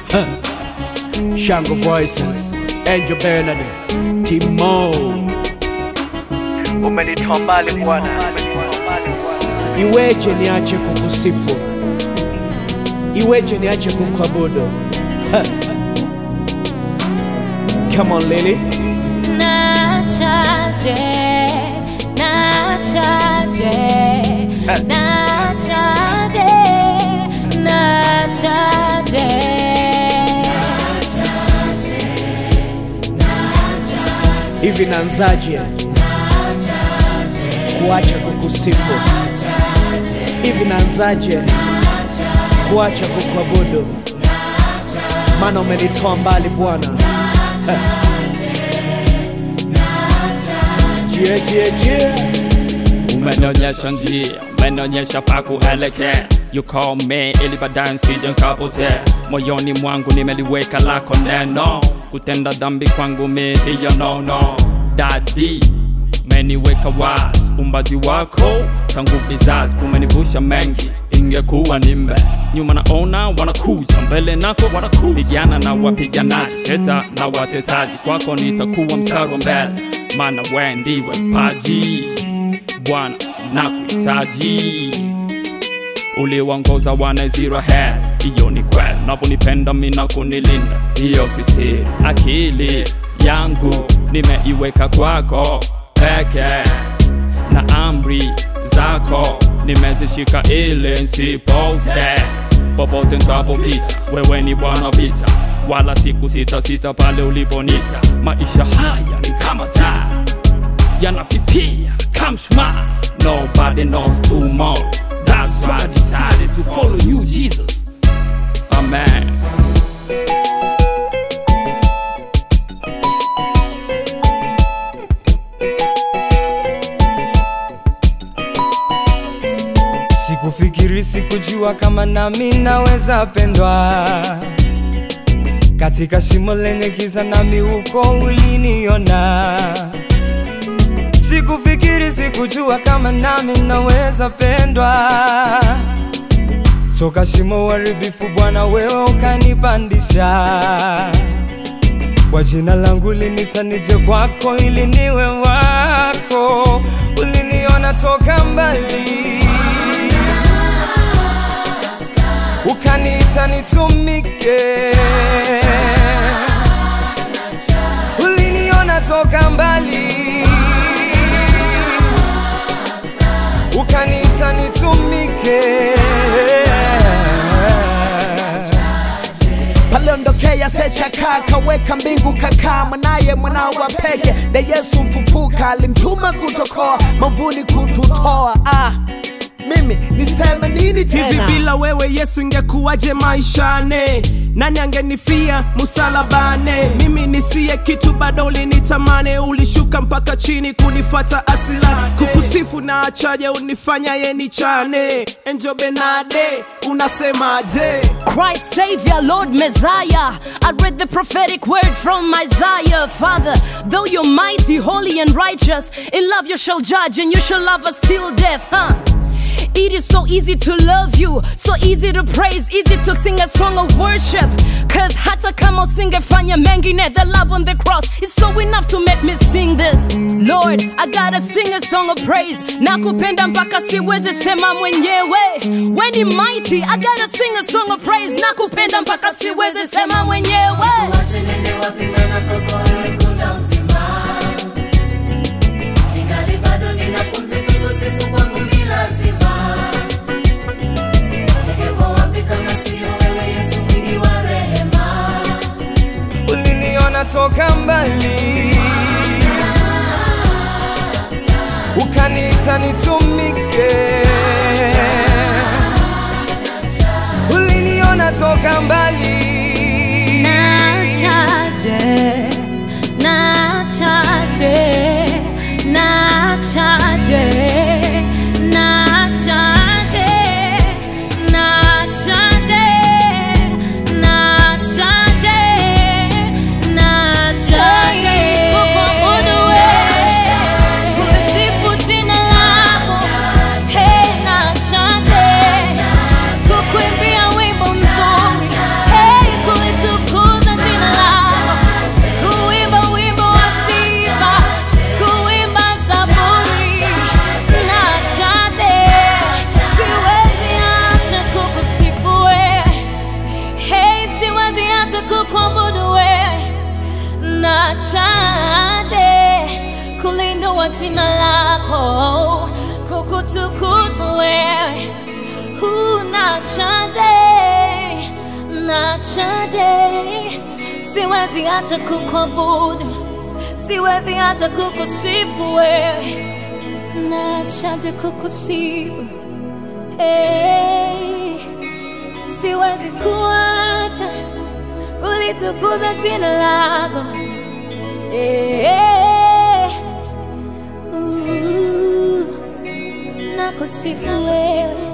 Shango Voices, Angel Bernard, Timo. Umenitoa mbali Bwana, iweje niache kukusifu? Iweje niache kukuabudu? Ha. Come on Lily. Nachaje, nachaje, nachaje, nachaje. Hivi naanzaje kuacha kukusifu? Hivi naanzaje kuacha kukuabudu? Maana umenitoa mbali Bwana. Ha. Jie, jie, jie. Umenionyesha njia, umenionyesha pa kuelekea. You call me ili baadaye nsije nikapotea. Moyoni mwangu nimeliweka lako neno, kutenda dhambi kwangu mi hiyo no no. Dadi umeniweka wazi, umbaji wako tangu vizazi umenivusha mengi. Ingekuwa nimbe nyuma naona wanakuja mbele nako wanakuja, vijana na wapiganaji, teta na watesaji, kwako nitakuwa mstari wa mbele, maana we ndiwe mpaji Bwana nakuhitaji uliwaongoza wana Israeli, hiyo ni kweli. Unavyonipenda mimi na kunilinda, hiyo si siri. Akili yangu nimeiweka kwako peke, na amri zako nimezishika ili nsipote. Popote nitapopita, wewe ni Bwana vita, wala siku sita sita pale uliponita. Maisha haya ni kama taa yanafifia kama mshumaa. Nobody knows tomorrow. That's why I decided to follow you, Jesus. Amen. Sikufikiri, sikujua kama nami naweza pendwa katika shimo lenye giza, nami huko uliniona. Sikufikiri, sikujua kama nami naweza pendwa toka shimo uharibifu, Bwana wewe ukanipandisha. Kwa jina langu linita nije kwako ili niwe wako, uliniona toka mbali ukaniita nitumike, uliniona toka mbali, ukaniita nitumike. paliondokea sechaka kaweka mbingu kakaa mwanaye mwanao wa peke na yesu mfufuka alimtuma kutokoa mavuni kututoa ah, mimi niseme nini hivi tena bila wewe yesu ingekuwaje maishane nani angenifia musalabane mimi nisiye kitu bado ulinitamane ulishuka mpaka chini kunifata asila kukusifu na achaje unifanya ye nichane enjo benade unasemaje Christ Savior, Lord Messiah. I read the prophetic word from Isaiah. Father, though you're mighty, holy, and righteous, in love you shall judge and you shall love us till death, huh? It is so easy to love you, so easy to praise, easy to sing a song of worship. Cause hata kama usingefanya mengine, the love on the cross is so enough to make me sing this. Lord, I gotta sing a song of praise. Nakupenda mpaka siwezi sema mwenyewe. When you mighty, I gotta sing a song of praise. Nakupenda mpaka siwezi sema mwenyewe. Wache nende wapi maana kwako wewe kuna uzima. Ningali bado ninapumzika, kusifu kwangu ni lazima. Ningekuwa wapi kama sio wewe Yesu mwingi wa rehema. uliniona toka mbali, ukaniita nitumike, uliniona toka mbali, Nachaje, nachaje, nachaje, nachaje, nachaje, nachaje, nachaje. Kukuabudu wewe, kulisifu jina lako. Hey, nachaje, kukuimbia wimbo mzuri. Hey, kulitambua jina lako, kukutukuza wewe. Unachaje, nachaje, siwezi acha kukuabudu, siwezi acha kukusifu wewe, nachaje kukusifu hey, siwezi kuacha kulitukuza jina lako Eh, uh, nakusifu wewe